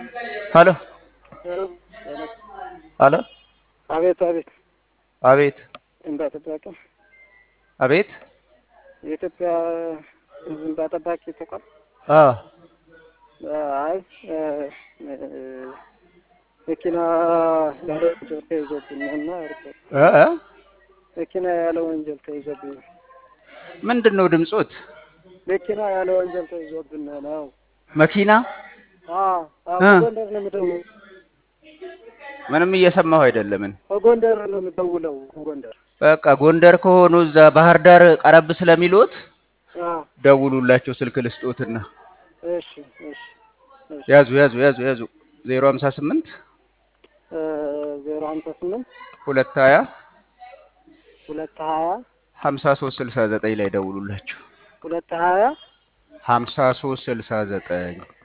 ሄሎ ሄሎ አቤት አቤት አቤት እንባ ጠባቂ አቤት የኢትዮጵያ ሕዝብ እንባ ጠባቂ ተቋም አ አይ መኪና ያለ ወንጀል ተይዞብኝ እና እ እ መኪና ያለ ወንጀል ተይዞብኝ ምንድን ነው ድምጾት? መኪና ያለ ወንጀል ተይዞብን ነው። መኪና አዎ አዎ፣ እ ከጎንደር ነው የምደውለው። ምንም እየሰማሁ አይደለምን። ከጎንደር ነው የምደውለው። ከጎንደር በቃ ጎንደር ከሆኑ እዛ ባህር ዳር ቀረብ ስለሚሉት አዎ። ደውሉላቸው፣ ስልክ ልስጦትና እሺ እሺ እሺ። ያዙ ያዙ ያዙ ያዙ ዜሮ ሀምሳ ስምንት ዜሮ ሀምሳ ስምንት ሁለት ሀያ ሁለት ሀያ ሀምሳ ሶስት ስልሳ ዘጠኝ ላይ ደውሉላቸው። ሁለት ሀያ ሀምሳ ሶስት ስልሳ ዘጠኝ